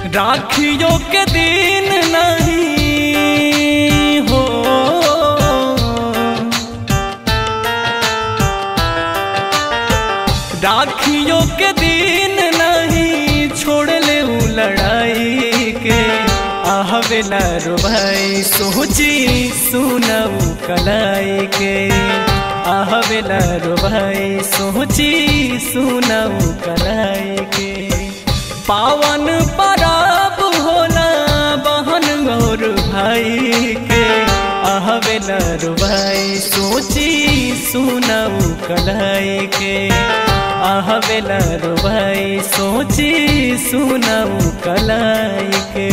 राखियों के दिन नहीं हो राखियों के दिन नहीं छोड़ ले उ लड़ाई के आहवेला रो भाई सोची सुनऊ कलाई के आहवेला रो भाई सोची सुनऊ कलाई के पावन परब होला बहन गौर भाई के आहवेला रो भाई सोची सुनऊ कलाई के आहवेला रो भाई सोची सुनऊ कलाई के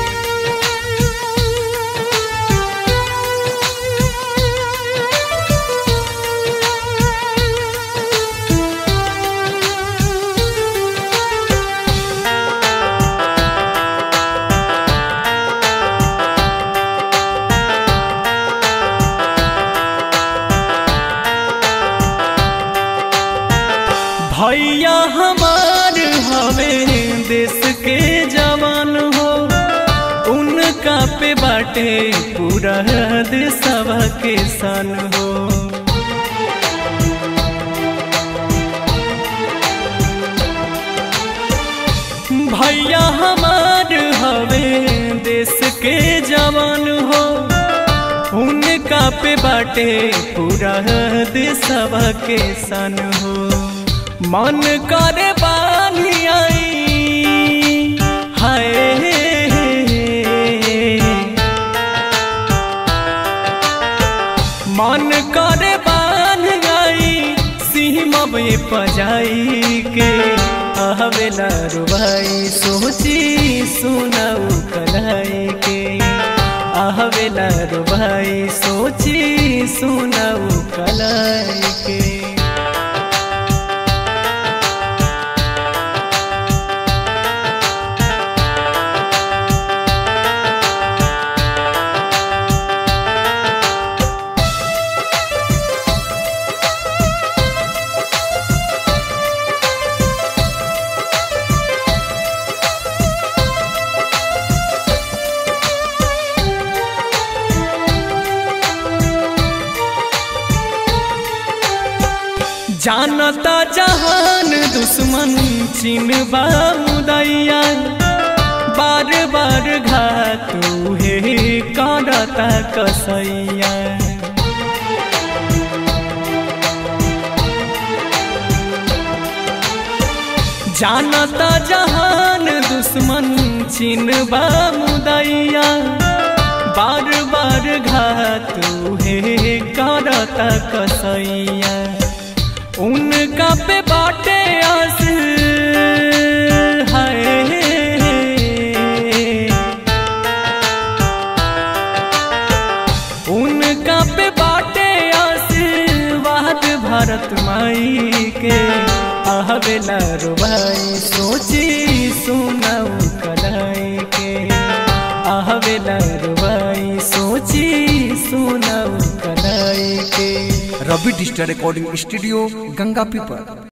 भैया हमार हवे देश के जवान हो उनका पे बाटे पूरा देशवा के सन हो भैया हमार हवे देश के जवान हो उनका पे बाटे पूरा देशवा के सन हो मन करे बानी आई हाय मन करे बान गई सीमब पजाई के आहवेला रुबाई सोची सुनाऊ कलाई के आहवेला रुबाई सोची सुनाऊ कलाई के जानता जहान दुश्मन चिन बामुदैया बार बार घात हे करता कसैया जानता जहान दुश्मन चिन बामुदैया बार बार घात हे करता कसैया उनका पे बाटे आस है उनका पे बाटे आशीर्वाद भारत माई के आहवेला रुबाई सोची सुनाऊ कलाई के आहवेला रुबाई सोची सुनाऊ कलाई के Ravi digital recording studio Ganga पीपर